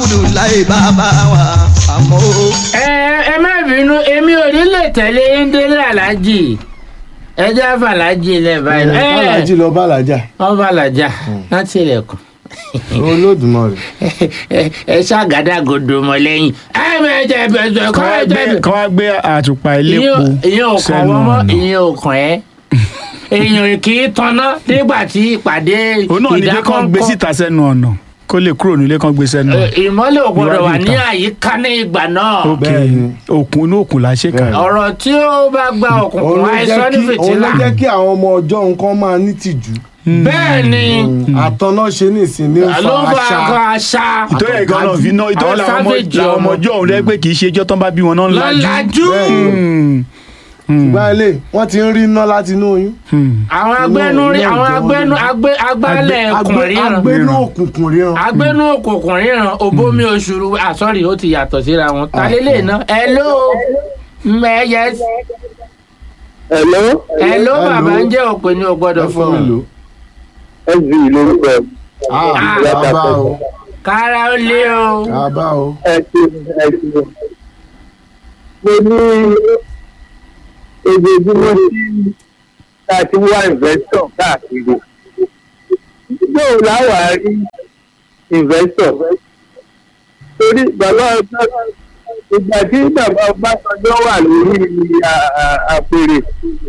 abudulayi bàbá wa àmọ́ o. ẹ ẹ má bínú èmi ò ní lè tẹ̀lé ndélé alájì ẹ jẹ́ àfàlájì ilẹ̀ báyìí. ẹ bàlájì lọ bàlájà wọ́n bá làjà láti ilẹ̀kùn olódùmarè. ẹ ẹ ṣàgádágodo mọ́ lẹ́yìn. ẹ bẹ jẹ bẹ jẹ kọ́ ẹ jẹ bẹ. kọ́ wá gbé àtùpà ilépo ìyẹn ò kàn sẹ́nu wọ́n mọ́ ọ̀nà ìyẹn ò kàn ẹ́ èèyàn kì í tanná nígbà tí ìpàdé òun náà ní pé kán gbé ìdákọ́ńkọ́ síta sẹ́nu ọ̀nà kó lè kúrò nílé kán gbé sẹ́nu Ẹ, ìmọ́lẹ̀ ò gbọ́dọ̀ wà Iwájú ní ìta. àyíká ní ìgbà náà. ok Bẹ́ẹ̀ni. òkun inú òkun là ṣe kà Bẹ́ẹ̀ni. ọ̀rọ̀ tí ó bá gba òun òkùnkùn ló àìsàn ní jẹ́ kí òun ló fìtílà. jẹ́ kí àwọn ọmọ ọjọ́ nǹkan máa ní tìjú. bẹ́ẹ̀ ni àtọ́nà ṣe ní ìsìn ní ló fa bá àṣà. kọ àṣà ìtọ́jú ẹ̀ gan náà fi ná ìtọ́jú Àwọn làwọn ọmọ savage làwọn ọmọ ọmọ. ọjọ́ òun rẹ pé kì í ṣe ijọ́ tán bá bí wọn náà ń lajú. lọ́lájú. Bẹ́ẹ̀ni. Hmm. ṣùgbọ́n ilé wọ́n ti ń rí iná láti inú oyún. Hmm. àwọn agbẹnu Inú- inú àwọn ìjọ agbẹnu wọn. agbẹ agbálẹ̀ ẹkùn ríran agbénú òkùnkùn ríran. agbẹnu òkùnkùn ríran òbómi oṣùrù àsọ̀rì ó ti yàtọ̀ síra wọn. talélẹ̀ náà hello mẹ́yẹ Hello, hello Hello. bàbá ń jẹ́ òpè ní o gbọ́dọ̀ ẹ fún mi fún lò. un. SV lórúkọ ẹ̀. Ah, bàbá o kára ó lé o. bàbá o. ẹ ṣe ẹ ṣe. Mo ní ojoojúmọ́ tí a ti wá investor káàkiri. Yóò láwàá rí investor. Torí bàbá ọjọ́ ìgbà tí bàbá Ọbásanjọ́ wà lórí à- à- àpèrè.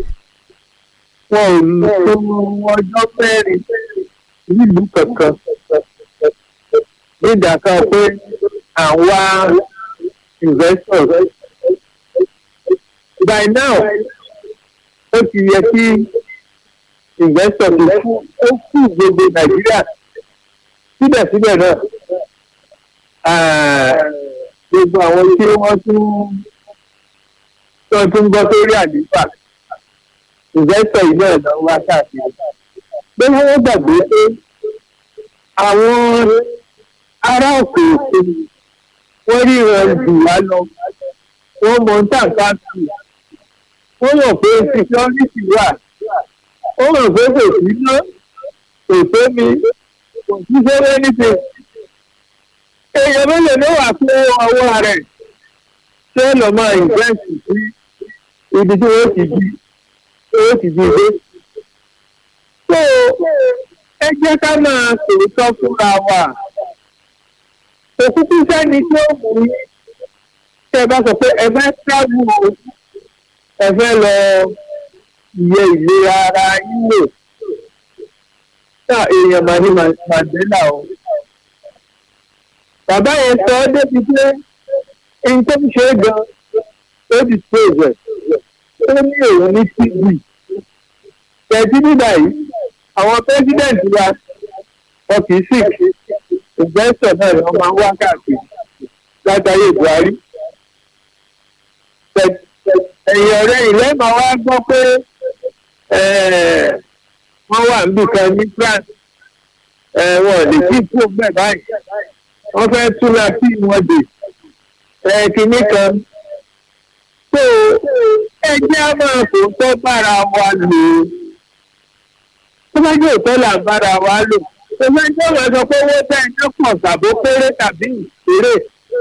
Wọn ò tó ọjọ́ mẹ́rin nílùú kankan nígbà kan pé àwa investors by now ó ti yẹ kí investor tó fún ó fún gbogbo nàìjíríà síbẹ̀síbẹ̀ náà ah, gbogbo àwọn tí wọ́n tún tó tún gbọ́ sórí àdìpà investor yìí náà lọ wá káàkiri pé wọ́n gbàgbé pé àwọn ará òkè òkè wọ́n ríran jù wá lọ wọ́n mọ tàǹkà tù wọ́n mọ̀ pé security wà wọ́n mọ̀ pé kò sí ná kò sómi kò sí sẹ́rẹ́ níṣẹ́ èèyàn mélòó ló wà fún ọwọ́ rẹ̀ ṣé lọ́ máa invest sí ibi tí wọ́n ti di wọ́n ti di dé. so ẹ jẹ́ ká máa sòótọ́ fúnra wa òkúkú sẹ́ni tí ó mú yín tẹ́ ẹ bá sọ pé ẹ fẹ́ travel o ẹ fẹ́ lọ yẹ ìlera ara yín lò náà èèyàn máa ní Mandela o bàbá yẹn sọ ọ́ débi pé ẹni tó ń ṣe é gan ó ti pè rẹ̀ ó ní òun ní tv tẹ̀sí nígbà yìí àwọn pẹ́sidẹ̀ntì wa wọn kì í sì ìgbésẹ̀ náà ni wọ́n máa ń wá káàkiri látàrí Buhari. ẹ̀yìn ọ̀rẹ́ ilẹ̀ máa wá gbọ́ pé wọ́n wà níbi kan ní France wọn ò lè kí kú bẹ́ẹ̀ báyìí wọ́n fẹ́ túnra sí wọn dè kínní kan. tó ẹjẹ́ á máa kó tọ́ bára wa lò ó tó bá jẹ́ òótọ́ là ń bára wa lò tó bá jẹ́ òun sọ pé owó tẹ́ ẹjọ́ pọ̀ tàbó péré tàbí ìṣeré.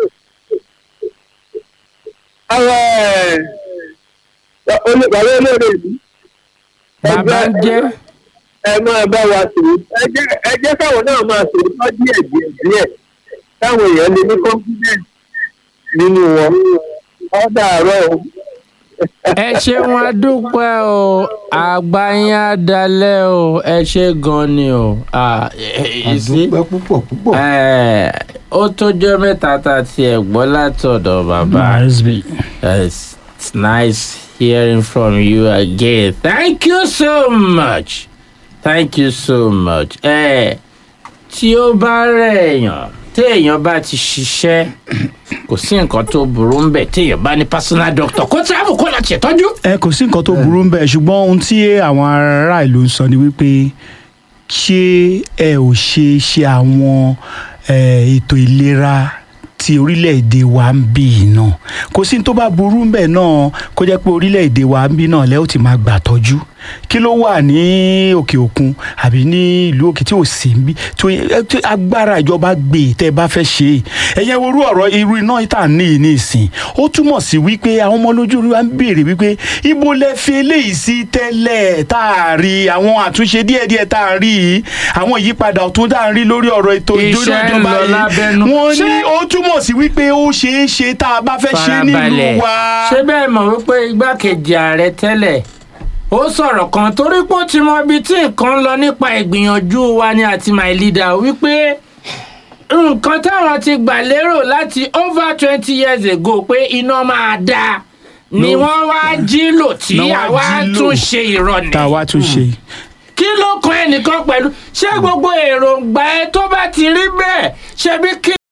àwọn bàbá olóore ìlú. bàbá ń jẹ́ ẹ máa bá wa sòrò ẹ jẹ́ káwọn náà máa sòrò tọ́ díẹ̀ díẹ̀ díẹ̀ káwọn èèyàn lè ní confidence nínú wọn. ọ̀dà àárọ̀ o ẹ ṣeun adúpẹ́ o àgbà yín á dalẹ̀ o ẹ ṣe gan ni o. àdúpẹ́ púpọ̀ púpọ̀. ó tójọ́ mẹ́ta tá a tiẹ̀ gbọ́ látọ̀dọ̀ bàbá. It's, it's nice hearing from you again. Thank you so much. Thank you so much. ẹ tí ó bá rẹ̀ èèyàn téèyàn bá ti ṣiṣẹ́ kò sí nǹkan tó burú ń bẹ̀ téèyàn bá ní personal doctor kó travel kó lọ ṣètọ́jú. ẹ kò sí nǹkan tó burú ń bẹ̀ ṣùgbọ́n ohun tí àwọn ará ìlú ń sọ ni wípé ṣé ẹ ò ṣe ṣe àwọn ètò ìlera ti orílẹ̀-èdè wa ń bí yìí náà kò sí tó bá burú ń bẹ̀ náà kó jẹ́ pé orílẹ̀-èdè wa ń bí náà lẹ́ ó ti máa gbà tọ́jú kí ló wà ní òkè òkun àbí ní ìlú òkè tí ò sí ń bí tí ó yẹ- tí agbára ìjọba gbé e tẹ́ ẹ bá fẹ́ ṣe é ẹ̀yẹ worú ọ̀rọ̀ irú iná ìta ní yìí ní ìsìn ó túmọ̀ sí wípé àwọn ọmọ lójú orí wa ń béèrè wípé ibo lẹ fi eléyìí sí tẹ́lẹ̀ tá a rí àwọn àtúnṣe díẹ̀díẹ̀ tá a rí yìí àwọn ìyípadà ọ̀tún tá a rí lórí ọ̀rọ̀ ètò ìjọba Iṣẹ́ ń lọ lábẹ́nú. wọ́n ní Ṣé- ó túmọ̀ sí wípé ó ṣeé ṣe tá a bá fẹ́ ṣe nílùú wa. ṣé bẹ́ẹ̀ mọ̀ wípé igbákejì ààrẹ tẹ́lẹ̀ ó sọ̀rọ̀ kan torí pé ó ti mọ ibi tí nǹkan ń lọ nípa ìgbìyànjú wa ni àti my leader wípé nǹkan táwọn ti gbà lérò láti over twenty years ago pé iná máa dáa ni No. wọ́n wá jí lò tí Náà wá àwa jí lò. tún ṣe ìrọ̀nì tá a wá tún ṣe. kí ló kan ẹnìkan pẹ̀lú ṣé gbogbo èròǹgbà ẹ tó bá ti rí bẹ́ẹ̀ ṣebí kí